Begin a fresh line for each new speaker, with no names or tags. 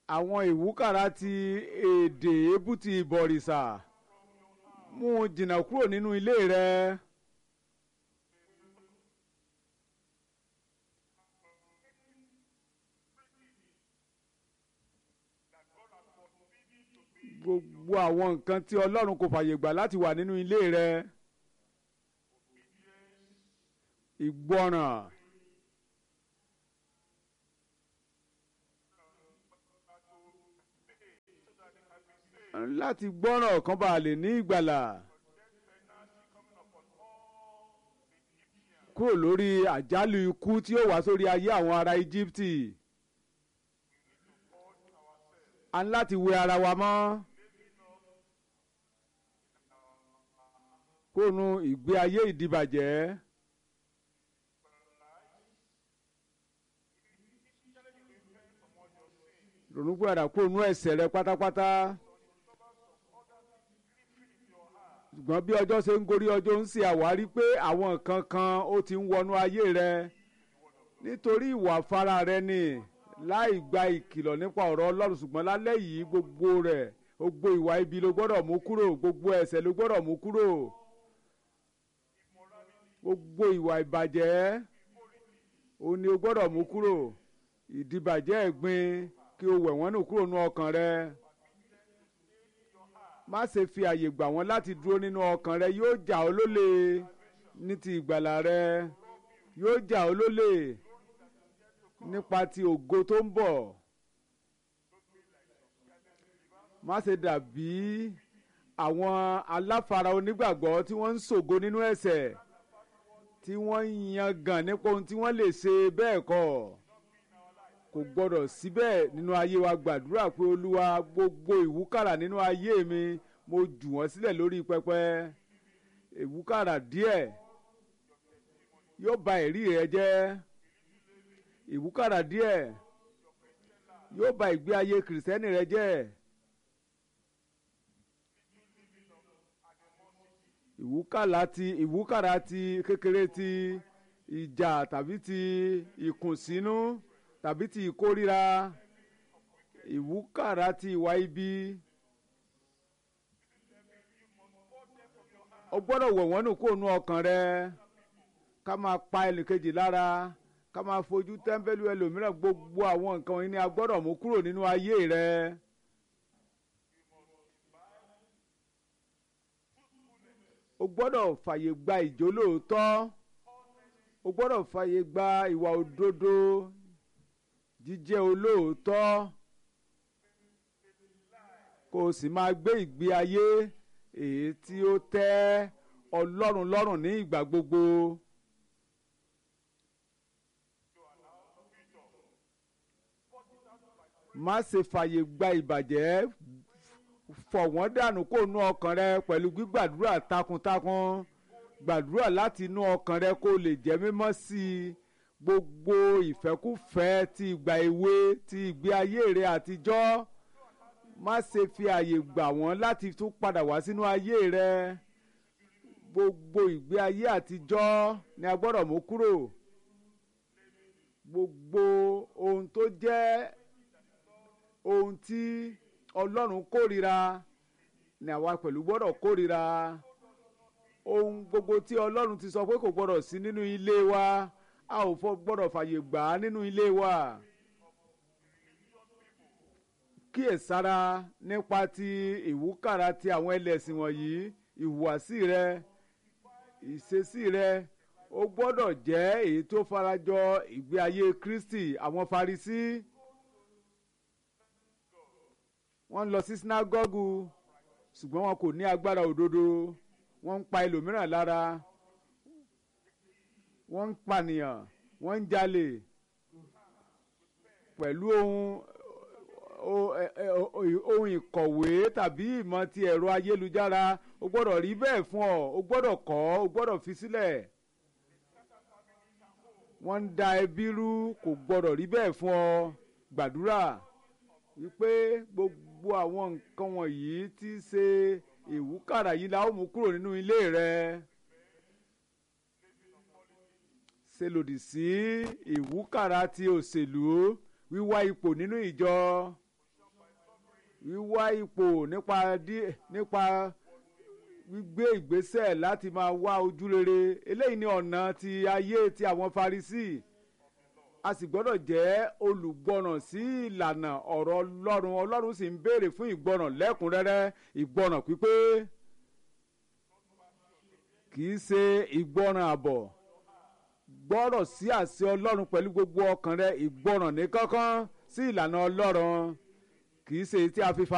àwọn ìwúkàrà ti èdè èébú ti ìbọ̀rìṣà mú un jìnnà kúrò nínú ilé rẹ. gbogbo àwọn nǹkan tí ọlọ́run kò fàyè gbà láti wà nínú ilé rẹ. ìgbọràn. láti gbọ́ràn kan bá lè ní ìgbàlà. kúrò lórí àjálù ikú tí ó wá sórí ayé àwọn ará íjíbítì. a ní láti wẹ ara wa mọ́. kóònù ìgbé ayé ìdìbàjẹ́. ronúpìwàdà kóònù ẹ̀ṣẹ̀ rẹ pátápátá. ṣùgbọ́n bí ọjọ́ ṣe ń gorí ọjọ́ ń ṣe àwárí pé àwọn nǹkan kan ó ti ń wọnú ayé rẹ nítorí ìwà fara rẹ ni láì gba ìkìlọ̀ nípa ọ̀rọ̀ ọlọ́run ṣùgbọ́n lálẹ́ yìí gbogbo rẹ̀ gbogbo ìwà ibi ló gbọ́dọ̀ mú kúrò gbogbo ẹ̀ṣẹ̀ ló gbọ́dọ̀ mú kúrò gbogbo ìwà ìbàjẹ́ òun ni o gbọ́dọ̀ mú kúrò ìdìbàjẹ́ ẹ̀gbin kí o wẹ̀ wọ́n nù kúrò nú ọkàn rẹ má ṣe fi àyè gbà wọ́n láti dúró nínú ọkàn rẹ yóò jà ọ́ lólè ní ti ìgbàlà rẹ yóò jà ọ́ lólè nípa ti ògo tó ń bọ̀ má ṣe dàbí àwọn aláfara onígbàgbọ́ tí wọ́n ń ṣògo nínú ẹ̀ṣẹ̀ tí wọ́n ń yangàn nípa ohun tí wọ́n lè ṣe bẹ́ẹ̀ kọ́ kò gbọ́dọ̀ síbẹ̀ nínú ayé wa gbàdúrà pé olúwa gbogbo ìwúkàrà nínú ayé mi mo jù wọ́n sílẹ̀ lórí pẹpẹ ìwúkàrà díẹ̀ yóò ba ẹ̀rí rẹ jẹ́ ìwúkàrà díẹ̀ yóò ba ìgbé ayé kìrìsìtẹ́nì rẹ jẹ́ ìwúkàrà ti ìwúkàrà ti kékeré ti ìjà tàbí ti ìkùnsínú tàbí ti ìkórira ìwúkàrà ti ìwà ibi o gbọ́dọ̀ wọ̀ wọ́n nù kó nu ọkàn rẹ ká máa pa ẹnìkejì lára ká máa fojú tẹ́ḿbẹ́lú ẹlòmíràn gbogbo àwọn nǹkan wọ̀nyí ni a gbọ́dọ̀ mú kúrò nínú ayé rẹ. o gbọ́dọ̀ fàyè gba ìjólóòótọ́ o gbọ́dọ̀ fàyè gba ìwà òdodo jíjẹ́ olóòótọ́ kó o sì máa gbé ìgbé ayé èyí tí ó tẹ́ ọlọ́run lọ́rùn ní ìgbà gbogbo. má ṣe fàyè gba ìbàjẹ́ fọ̀ wọ́n dànù kó nu ọkàn rẹ pẹ̀lú gbígbàdúrà takuntakun gbàdúrà láti inú ọkàn rẹ kó lè jẹ́ mímọ́ sí i gbogbo ìfẹ́kúfẹ́ ti ìgbà èwe ti ìgbé ayé rẹ àtijọ́ má ṣe fi àyè gbà wọ́n láti tún padà wá sínú ayé rẹ gbogbo ìgbé ayé àtijọ́ ni a gbọ́dọ̀ mú kúrò gbogbo ohun tó jẹ́ ohun tí ọlọ́run kórìíra ni àwa pẹ̀lú gbọ́dọ̀ kórìíra ohun gbogbo tí ọlọ́run ti sọ pé kò gbọ́dọ̀ sí nínú ilé wa a ò fọ gbọ́dọ̀ fàyè gbà á nínú ilé wa kíyèsára nípa ti ìwúkàrà ti àwọn ẹlẹ́sìn wọ̀nyí ìhùwàsí rẹ ìṣesí rẹ ó gbọ́dọ̀ jẹ́ èyí tó farajọ ìgbé ayé Kristi àwọn Farisí wọ́n ń lọ sí sinagogu ṣùgbọ́n wọn kò ní agbára òdodo wọ́n ń pa ẹlòmíràn lára wọ́n ń pànìyàn wọ́n ń jalè pẹ̀lú ohun ohun ìkọ̀wé tàbí ìmọ̀ ti ẹ̀rọ ayélujára o gbọ́dọ̀ rí bẹ́ẹ̀ fún ọ o gbọ́dọ̀ kọ́ o gbọ́dọ̀ fi sílẹ̀ wọ́n ń da ẹbí rú kò gbọ́dọ̀ rí bẹ́ẹ̀ fún ọ gbàdúrà wípé gbogbo àwọn nǹkan wọ̀nyí tí ṣe ìwúkàrà yìí la ó mú kúrò nínú ilé rẹ ṣe lòdì sí ìwúkàrà ti òṣèlú wíwá ipò nínú ìjọ wíwá ipò nípa dí- nípa gbígbé ìgbésẹ̀ láti máa wá ojú rere eléyìí ni ọ̀nà ti ayé ti àwọn Farisí a sì gbọ́dọ̀ jẹ́ olùgbọ́ràn sí ìlànà ọ̀rọ̀ Ọlọ́run Ọlọ́run sì ń béèrè fún ìgbọ́ràn lẹ́kùnrẹ́rẹ́ ìgbọ́ràn pípé kì í ṣe ìgbọ́ràn àbọ̀ gbọ́rọ̀ sí àṣẹ Ọlọ́run pẹ̀lú gbogbo ọkàn rẹ ìgbọ́ràn ní kánkán sí ìlànà Ọlọ́run kì í ṣe èyí tí a fi fa.